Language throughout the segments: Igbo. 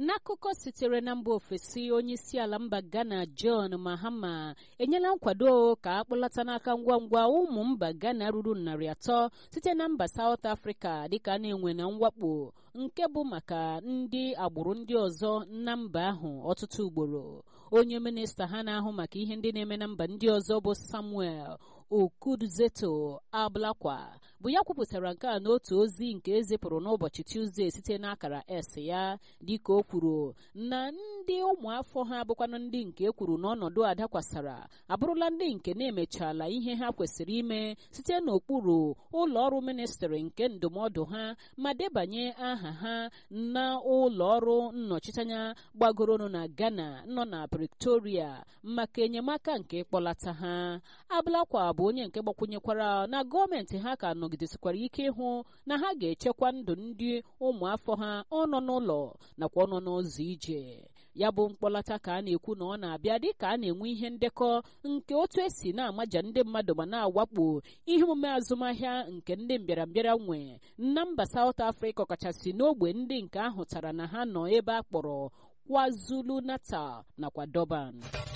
n'akụkọ sitere na mba ofesi onye isi ala mba ghana john mahama enyela nkwado ka akpọlata n'aka ngwa ngwa ụmụ mba ghana ruru narị atọ site na mba saut afrịka dịka a na-enwe na mwakpo nke bụ maka ndị agbụrụ ndị ọzọ na mba ahụ ọtụtụ ugboro onye minista ha na-ahụ maka ihe ndị na-eme na mba ndị ọzọ bụ samuel okudzeto ablakwa bụ ya kwupụtara nke a n'otu ozi nke ezipụrụ n'ụbọchị tuzdee site n'akara s ya dịka o kwuru na ndị ụmụafọ ha bụkwanụ ndị nke e kwuru n'ọnọdụ a dakwasara abụrụla ndị nke na-emechala ihe ha kwesịrị ime site n'okpuru ụlọ ọrụ ministrị nke ndụmọdụ ha ma debanye aha ha na ụlọ ọrụ nnọchiteanya gbagoronu na ghana nọ na pretoria maka enyemaka nke ịkpọlata ha ablakwa bụ onye nke gbakwunyekwara na gọọmenti ha ka nọgidesikwara ike ịhụ na ha ga-echekwa ndụ ndị ụmụafọ ha ọnọ n'ụlọ nakwa ọnọ n'ụzọ ije ya bụ mkpọlata ka a na-ekwu na ọ na-abịa dịka a na-enwe ihe ndekọ nke otu esi na-amaja ndị mmadụ ma na-awakpo ihe omume azụmahịa nke ndị mbịarambịara nwe na mba South Africa ọkachasị n'ogbe ndị nke ahụtara na ha nọ ebe a kpọrọ KwaZulu Natal nakwa Durban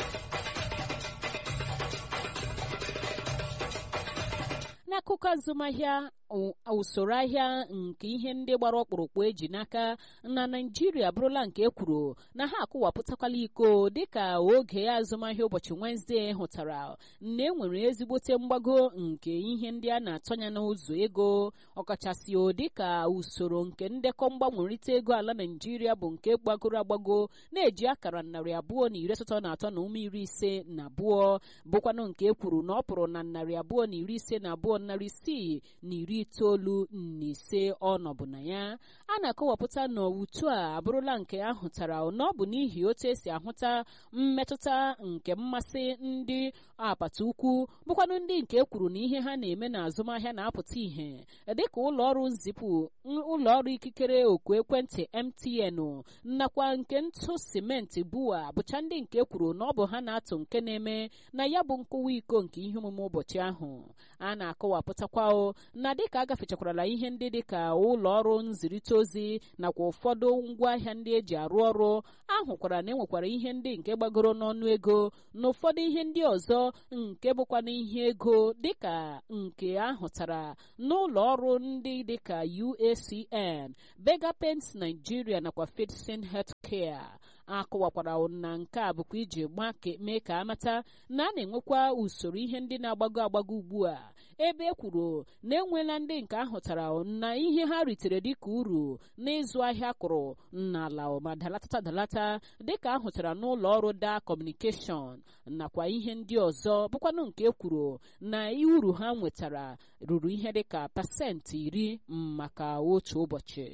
n'akụkọ azụmahịa usoro ahịa nke ihe ndị gbara ọkpụrụkpụ eji n'aka na naijiria abụrụla nke ekwuru na ha akụwapụtakwala iko dịka oge azụmahịa ụbọchị wenezdee hụtara na enwere ezigbote mgbago nke ihe ndị a na-atọnya n'ụzọ ego ọkachasị dịka usoro nke ndekọ mgbanwerịta ego ala naijiria bụ nke gbagoro agbago na-eji akara narị abụọ na iri asatọ na atọ na ume iri ise na abụọ bụkwanụ nke ekwuru na ọ pụrụ na narị abụọ na iri ise na abụọ narị isii na iri itoolu na ise ọnọbụ na ya a na-akọwapụta na utu a abụrụla nke ahụtara na ọ bụ n'ihi otu esi ahụta mmetụta nke mmasị ndị apata ukwu bụkwanụ ndị nke kwuru na ihe ha na-eme na azụmahịa na-apụta ìhè dịka ụlọọrụ nzipụ ụlọọrụ ikikere oku ekwentị MTN nakwa nke ntụ simenti bua bụcha ndị nke kwuru na ọ bụ ha na-atụ nke na-eme na ya bụ nkụwa iko nke ihe omume ụbọchị ahụ a na-akọwapụtakwa na dịka a gafechakwarala ihe ndị dịka ụlọ ọrụ nzirịta ozi nakwa ụfọdụ ngwaahịa ndị eji arụ ọrụ ahụkwara na enwekwara ihe ndị nke gbagoro n'ọnụ ego na ụfọdụ ihe ndị ọzọ nke bụkwa n'ihe ego dịka nke ahụtara n'ụlọ ọrụ ndị dịka UACN Bega Paints Nigeria nakwa Fitson Healthcare akọwakwara na nke a bụkwa iji mee ka amata na a na-enwekwa usoro ihe ndị na-agbago agbago ugbu a ebe e kwuru na enweela ndị nke ahụtara na ihe ha ritere dịka uru n'ịzụ ahịa kụrụ n'ala ma dalatata dalata dịka ahụtara n'ụlọ ọrụ da kọmunikeshọn nakwa ihe ndị ọzọ bụkwanụ nke kwuru na uru ha nwetara ruru ihe dịka pasentị iri maka otu ụbọchị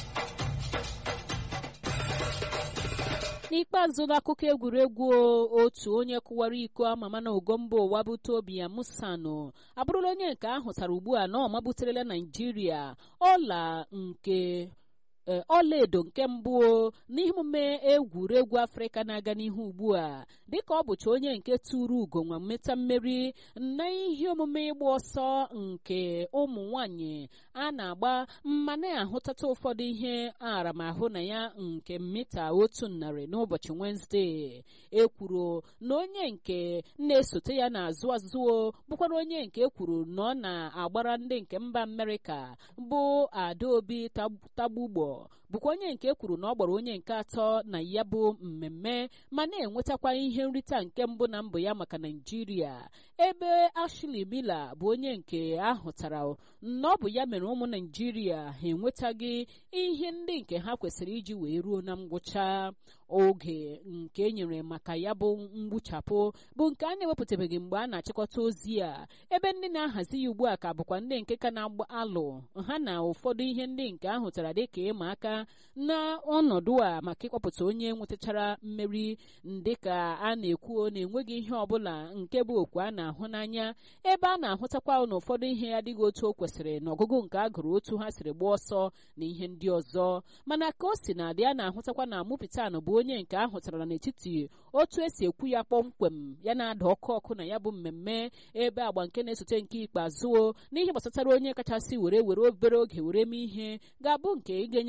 n'ikpeazụ n'akụkọ egwuregwu otu onye kụwara iko amama na ugo mba ụwa bụ tobi ya musano abụrụla onye nke ahụtara ugbu a na ọ mabuterela naijiria ọla nke ọlaedo nke mbụ n'imume egwuregwu afrịka na-aga n'ihu ugbu a dịka ọ bụcha onye nke tụrụ ugo nwa mmeta mmeri na ihe omume ịgba ọsọ nke ụmụ nwanyị a na-agba mma na-ahụtata ụfọdụ ihe aramahụ na ya nke mita otu narị n'ụbọchị wenezdee ekwuru na onye nke na-esote ya n'azụ azụ bụkwara onye nke ekwuru na ọ na-agbara ndị nke mba amerịka bụ adaobi tagbugbo bụkwa onye nke kwuru na ọ gbara onye nke atọ na ya bụ mmemme ma na-enwetakwa ihe nrite nke mbụ na mbụ ya maka naijiria ebe Ashley Miller bụ onye nke ahụtara na ọ bụ ya mere ụmụ naijiria ha enwetaghị ihe ndị nke ha kwesịrị iji wee ruo na ngwụcha oge nke enyere maka ya bụ mgbuchapụ bụ nke a na-ewepụtabeghị mgbe a na-achịkọta ozi a ebe ndị na-ahazi ya ugbu a ka bụkwa ndị nke ka na-alụ ha na ụfọdụ ihe ndị nke ahụtara dịka ịma aka na ọnọdụ a maka ịkpọpụta onye nwetachara mmeri dịka a na-ekwu na enweghị ihe ọbụla nke bụ okwu a na-ahụ n'anya ebe a na-ahụtakwa na ụfọdụ ihe adịghị otu o kwesịrị na ọgụgụ nke a gụrụ otu ha siri gbaa ọsọ na ihe ndị ọzọ mana ka o si na adị a na-ahụtakwa na mụpitan bụ onye nke ahụtara n'etiti otu esi ekwu ya kpọmkwem ya na-ada ọkụ ọkụ na ya bụ mmemme ebe agba nke na-esote nke ikpeazụ n'ihe gbasatara onye kachasị were were obere oge were mee ihe ga-abụ nke ị ga-enyere ya aka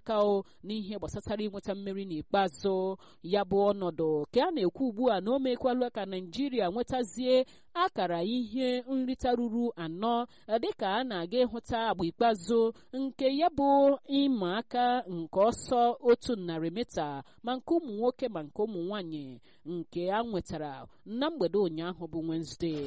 aka o n'ihe gbasatara inweta mmeri n'ikpeazụ ya bụ ọnọdụ ka a na-ekwu ugbu a na o mekwala ka naijiria nwetazie akara ihe nrita ruru anọ dịka a na-aga ịhụta agba ikpeazụ nke ya bụ ịma aka nke ọsọ otu narị mita ma nke ụmụ nwoke ma nke ụmụ nwanyị nke a nwetara na mgbede ụnyaahụ bụ Wednesday.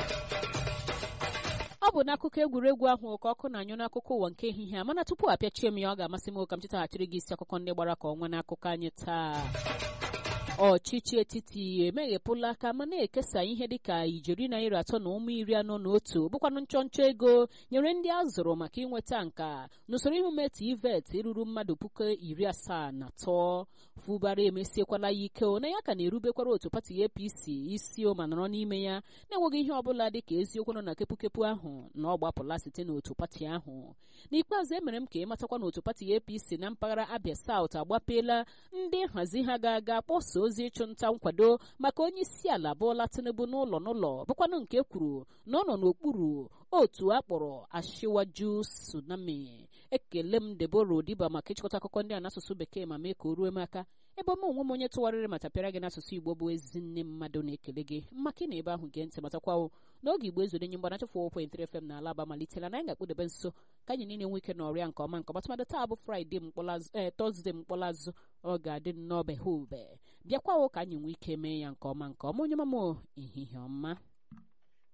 ọ bụ n'akụkọ egwuregwu ahụ ka ọkụ na-anyụ n'akụkọ ụwa nke ehihie a mana tupu apịachie m ya ọ ga-amasị m ka m chetaghachiri gị isi akụkọ ndị gbara ka ọnwa n'akụkọ anyị taa ọchịchị etiti emeghepụla aka ma na-ekesa ihe dịka ijeri naira atọ na ụmụ iri anọ na otu bụkwanụ nchọnchọ ego nyere ndị a zụrụ maka inweta nka n'usoro imume TVET ruru mmadụ puku iri asaa na atọ fụbara emesiekwala ya ike na ya ka na-erubekwara otu pati APC isi ma nọrọ n'ime ya na-enweghị ihe ọbụla dịka eziokwu nọ na kepụkepụ ahụ na ọ gbapụla site n'otu pati ahụ n'ikpeazụ emere m ka ị matakwa n'otu pati APC na mpaghara Abia South agbapeela ndị nhazi ha ga-aga kpọsa ozi ịchụ nta nkwado maka onye isi ala Bola Tinubu n'ụlọ n'ụlọ bụkwanụ nke kwuru na ọ nọ n'okpuru otu akpọrọ Ashiwaju Tsunami ekele m Deborah Odiba maka ịchịkọta akụkọ ndị a n'asụsụ bekee ma mee ka o ruo m aka ebe m onwe m onye tụgharịrị ma tapịara gị n'asụsụ Igbo bụ ezi nne mmadụ na-ekele gị maka ị na ebe ahụ gee ntị matakwawo n'oge Igbo ezure nye mgbana chefụ 4.3 FM na Alaba malitela na anyị ga-akpụdebe nso ka anyị niile nwee ike n'ọrịa nke ọma nke ọma tụmadị taa bụ Fraịde ee Tọzdee mkpọlazụ ọ ga-adị nnọọ be ha ube bịakwawo ka anyị nwee ike mee ya nke ọma nke ọma onye mama ehihie ọma